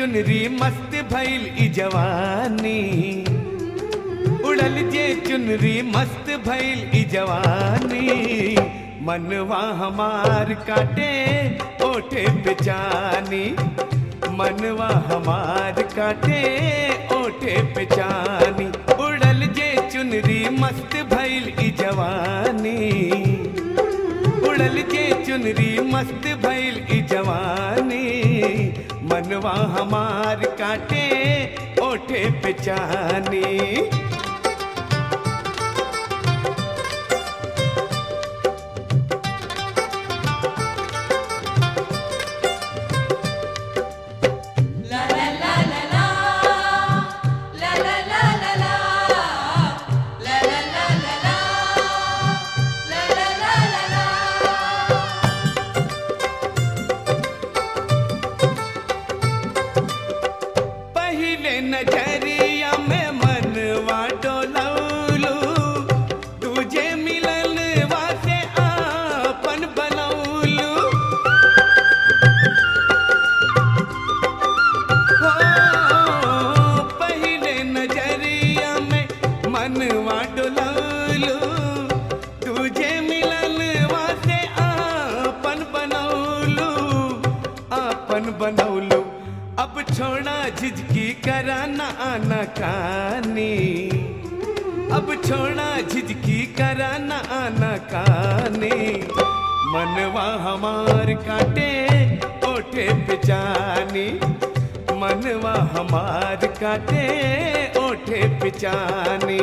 चुनरी मस्त भइल ई जवानी उड़ल जे चुनरी मस्त भइल ई जवानी मनवा हमार काटे ओठे बेचानी मनवा हमार काटे ओठे बेचानी उड़ल जे चुनरी मस्त भइल ई जवानी उड़ल जे चुनरी मस्त भइल ई जवानी मनवा हमार काटे ओठे बेचानी पहिले नजरिया में मनवा डोलौलू तुझे मिलन वासे आपन बनौलू हो पहिले नजरिया में मनवा डोलौलू तुझे मिलन वासे आपन बनौलू आपन बनौलू अब छोड़ा झिझकी कराना आना कानी अब छोड़ा झिझकी कराना आना कानी मनवा हमार काटे ओठे पिचानी मनवा हमार काटे ओठे पिचानी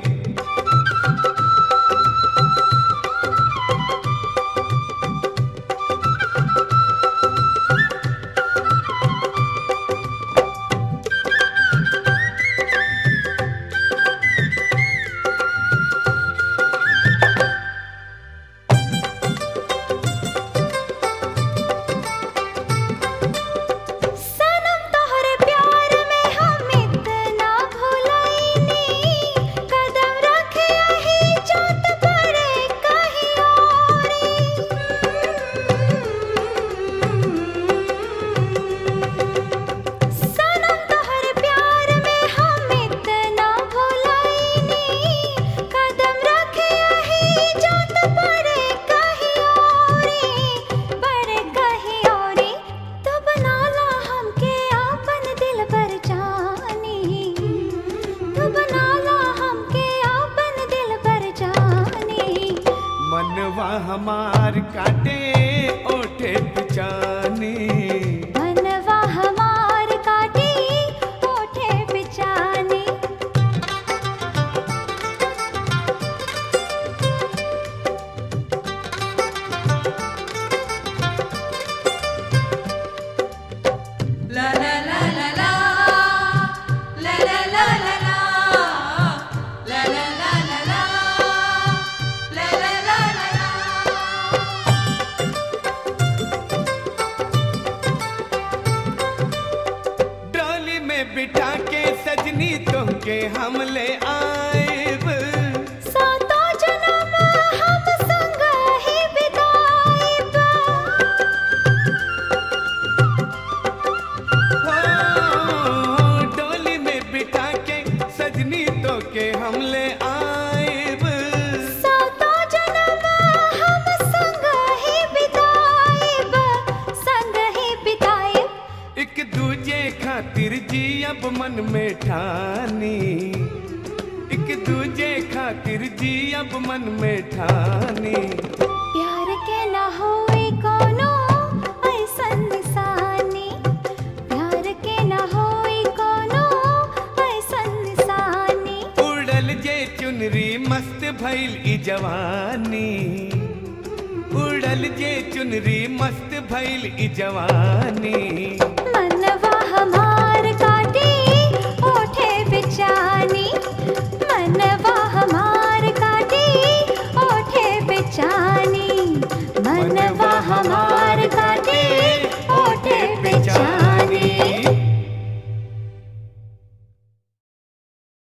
सनम तोहरे प्यार में हम इतना भुलाइनी कदम रखे यही चोट पड़े कहीं और सनम तोहरे प्यार में हम इतना भुलाइनी कदम रखे यही चोट पड़े कहीं और बड़े कहीं और तो बना ला हमके आपन दिल पर जानी तो बना ला हमके आपन दिल पर जानी मनवा हमार काटे ओठे पिचानी मनवा हमार काटी ओठे बिचानी डोली में बिठा के सजनी तुमके हम ले आएब सातों जन्म हम संग ही बिताएब हो, डोली में बिठा के सजनी तो के हम ले आएब सातों जन्म हम संग ही बिताएब संग ही बिताएब एक दूजे खातिर जी अब मन में ठानी एक दूजे खातिर जी अब मन में ठानी प्यार के ना होए कोनो ऐसन निशानी प्यार के ना होए कोनो ऐसन निशानी उड़ल जे चुनरी मस्त भइल ई जवानी उड़ल जे चुनरी मस्त भइल ई जवानी